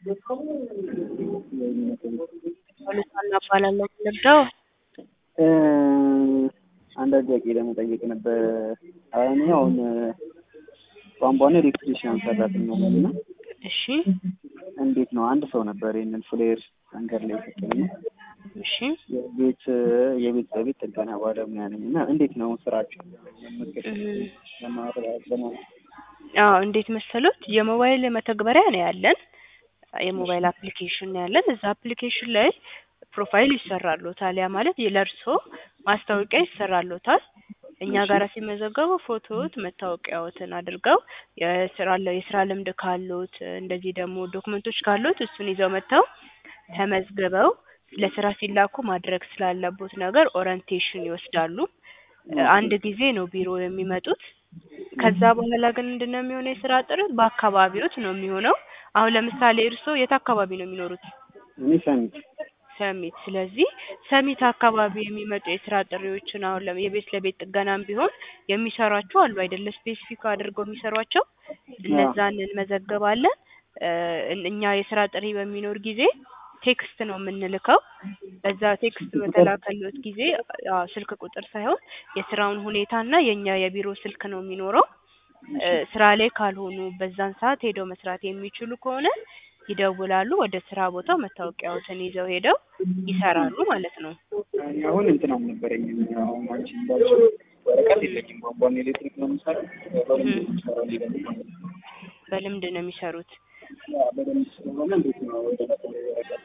ፖሊሷን እናባላለሁ የምንረዳው አንዳንድ ጥያቄ ለመጠየቅ ነበር። እኔ አሁን ቧንቧና ኤሌክትሪሽያን ሰራተኛ ነኝ እና እሺ እንዴት ነው አንድ ሰው ነበር ይህንን ፍሌር መንገድ ላይ የሰጠኝ እሺ የቤት የቤት ለቤት ጥገና ባለሙያ ነኝ እና እንዴት ነው ስራቸው? አዎ እንዴት መሰሎት የሞባይል መተግበሪያ ነው ያለን የሞባይል አፕሊኬሽን ነው ያለን እዛ አፕሊኬሽን ላይ ፕሮፋይል ይሰራሎታል ያ ማለት ለእርሶ ማስታወቂያ ይሰራሎታል እኛ ጋር ሲመዘገቡ ፎቶዎት መታወቂያዎትን አድርገው የስራ የስራ ልምድ ካሉት እንደዚህ ደግሞ ዶክመንቶች ካሉት እሱን ይዘው መጥተው ተመዝግበው ለስራ ሲላኩ ማድረግ ስላለቦት ነገር ኦሪንቴሽን ይወስዳሉ አንድ ጊዜ ነው ቢሮ የሚመጡት ከዛ በኋላ ግን ምንድነው የሚሆነው የስራ ጥረት በአካባቢዎት ነው የሚሆነው አሁን ለምሳሌ እርስዎ የት አካባቢ ነው የሚኖሩት እኔ ሰሚት ሰሚት ስለዚህ ሰሚት አካባቢ የሚመጡ የስራ ጥሪዎችን አሁን ለም- የቤት ለቤት ጥገናም ቢሆን የሚሰሯቸው አሉ አይደለ ስፔሲፊክ አድርገው የሚሰሯቸው እነዛን እንመዘግባለን እ እኛ የስራ ጥሪ በሚኖር ጊዜ ቴክስት ነው የምንልከው በዛ ቴክስት በተላከሎት ጊዜ አዎ ስልክ ቁጥር ሳይሆን የስራውን ሁኔታና የኛ የቢሮ ስልክ ነው የሚኖረው እ ስራ ላይ ካልሆኑ በዛን ሰዓት ሄደው መስራት የሚችሉ ከሆነ ይደውላሉ ወደ ስራ ቦታው መታወቂያዎትን ይዘው ሄደው ይሰራሉ ማለት ነው እኔ አሁን እንትን አልነበረኝም አሁን አንቺ እንዳልሽው ወረቀት የለኝም ቧንቧና ኤሌክትሪክ ነው የምሰራው በደንብ ነው የምሰራው እኔ ደግሞ ማለት ነው። በልምድ ነው የሚሰሩት ያ በደንብ ስለሆነ እንዴት ነው ወደ ወረቀት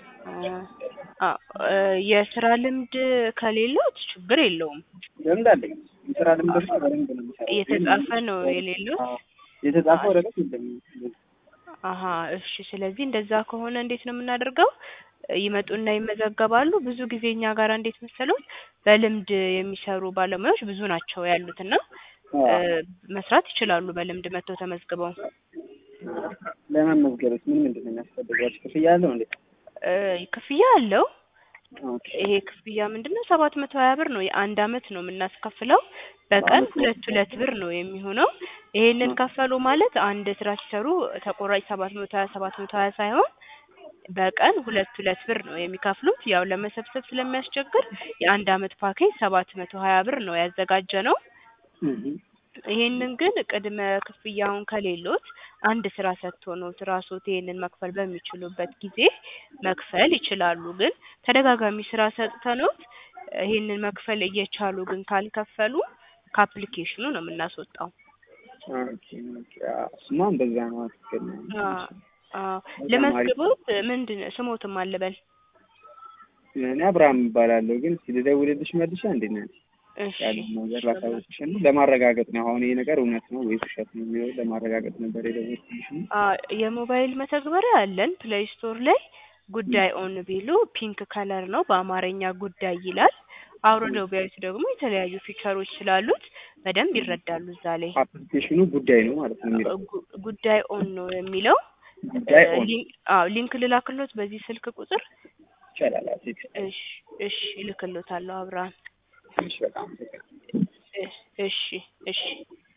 አ እ የስራ ልምድ ከሌሎት ችግር የለውም ልምድ አለኝ የስራ ልምድ በደንብ ነው የምሰራው የተጻፈ ነው የሌሎት አዎ የተጻፈ ወረቀት የለኝም አሀ እሺ ስለዚህ እንደዛ ከሆነ እንዴት ነው የምናደርገው ይመጡና ይመዘገባሉ ብዙ ጊዜ እኛ ጋር እንዴት መሰሎት በልምድ የሚሰሩ ባለሙያዎች ብዙ ናቸው ያሉት እና እ መስራት ይችላሉ በልምድ መጥተው ተመዝግበው ለመመዝገብስ ምን ምንድን ነው የሚያስፈልጋቸው ክፍያ አለው እንዴ እ ክፍያ አለው ኦኬ ይሄ ክፍያ ምንድነው ሰባት መቶ ሀያ ብር ነው የአንድ አመት ነው የምናስከፍለው በቀን ሁለት ሁለት ብር ነው የሚሆነው ይሄንን ከፈሉ ማለት አንድ ስራ ሲሰሩ ተቆራጭ ሰባት መቶ ሀያ ሰባት መቶ ሀያ ሳይሆን በቀን ሁለት ሁለት ብር ነው የሚከፍሉት ያው ለመሰብሰብ ስለሚያስቸግር የአንድ አመት ፓኬጅ ሰባት መቶ ሀያ ብር ነው ያዘጋጀነው ይሄንን ግን ቅድመ ክፍያውን ከሌሎት አንድ ስራ ሰጥቶኖት ራስዎት ይሄንን መክፈል በሚችሉበት ጊዜ መክፈል ይችላሉ ግን ተደጋጋሚ ስራ ሰጥተኖት ይሄንን መክፈል እየቻሉ ግን ካልከፈሉ ከአፕሊኬሽኑ ነው የምናስወጣው ኦኬ ኦኬ አዎ እሱማ እንደዛ ነው ትክክል ነው አ አዎ ለመዝግቦት ምንድን ስሞትም አልበል እኔ አብርሃም እባላለሁ ግን እስኪ ልደውልልሽ መልሻ እንዴት ነሽ እሺ ያለውን ነገር ላሳውቅሽ እና ለማረጋገጥ ነው አሁን ይሄ ነገር እውነት ነው ወይስ ውሸት ነው የሚለው ለማረጋገጥ ነበር የደወልኩልሽ እና አ የሞባይል መተግበሪያ አለን ፕሌይ ስቶር ላይ ጉዳይ ኦን ቢሉ ፒንክ ከለር ነው በአማርኛ ጉዳይ ይላል አውርደው ቢያዩት ደግሞ የተለያዩ ፊቸሮች ስላሉት በደንብ ይረዳሉ እዛ ላይ አፕሊኬሽኑ ጉዳይ ነው ማለት ነው የሚለው ጉ- ጉዳይ ኦን ነው የሚለው ጉዳይ ኦን ሊንክ አዎ ሊንክ ልላክሎት በዚህ ስልክ ቁጥር ይቻላል አዎ ቴክስት እሺ እሺ እልክሎታለሁ አብርሃም እሺ በጣም እሺ እሺ እሺ